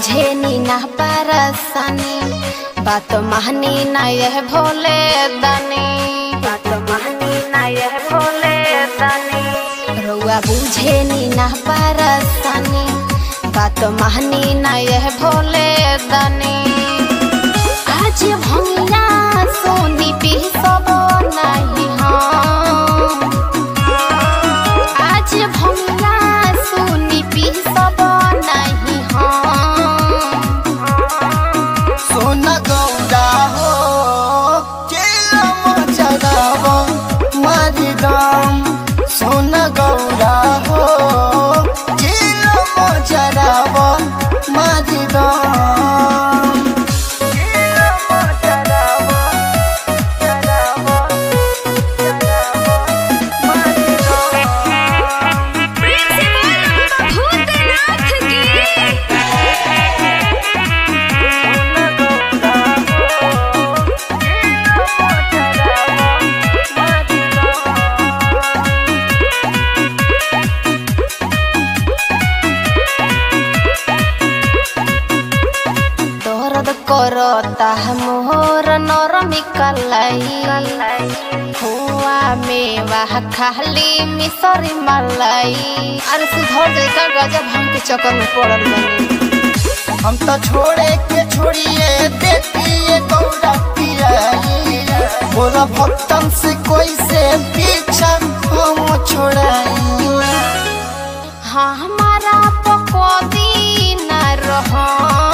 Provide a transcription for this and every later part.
बुझे नी ना परसनी बात महनी ना यह भोले दनी बात महनी ना यह भोले दनी रउआ बुझे नी ना परसनी बात महनी ना यह भोले दनी आज भंगिया सोनी पी सब नहीं हम आज भंगिया सोनी पी सब नहीं हम सोना गौरा हो चेला मचरावा मारी दाम सोना गौरा हो चेला मचरावा मारी दाम चेला मचरावा चरावा चरावा मारी दाम भूतनाथ की दर्द करता मोर नरमी कलाई हुआ में वाह खाली मिसरी मलाई अरे सुधर जाएगा गजब हम के चक्कर में पड़ल बनी हम तो छोड़े के छोड़िए देती गौरा पियाई बोला भक्तन से कोई से पीछा हम छोड़ाई हाँ हमारा पकौदी न रहो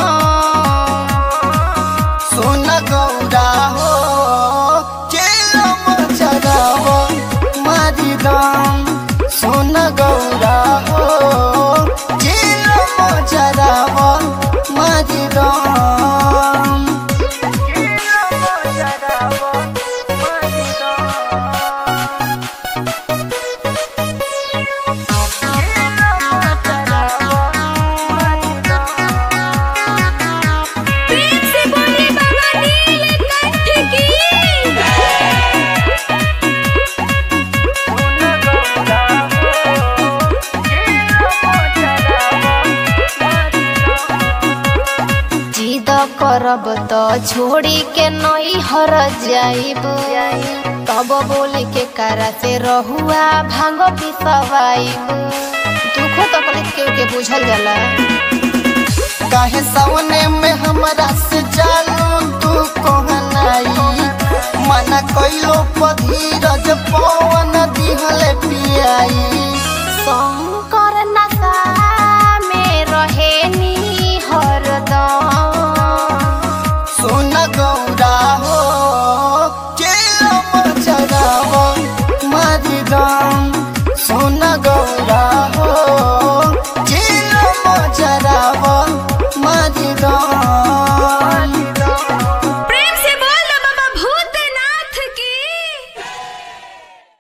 सोना गौरा हो चेला मचरावा मारी दाम सोना गौरा हो चेला मचरावा मारी दाम चेला मचरावा मारी दाम चेला मचरावा मारी दाम प्रेम से बोले बाबा नीलकंठ की जिद करब तो छोड़ी के नई हर जाइब तब बोले के कारा से रहुआ भांग पिसवाइब दुखो तकलीफ के के बुझल जाला काहे सवने में हमरा से चालू तू कहनाई मना कइलो पधीरज पवन दिहले पियाई शंकर नशा में रहे नी हरदम सोना गौरा हो चेला मचरावा मारी दाम सोना गौरा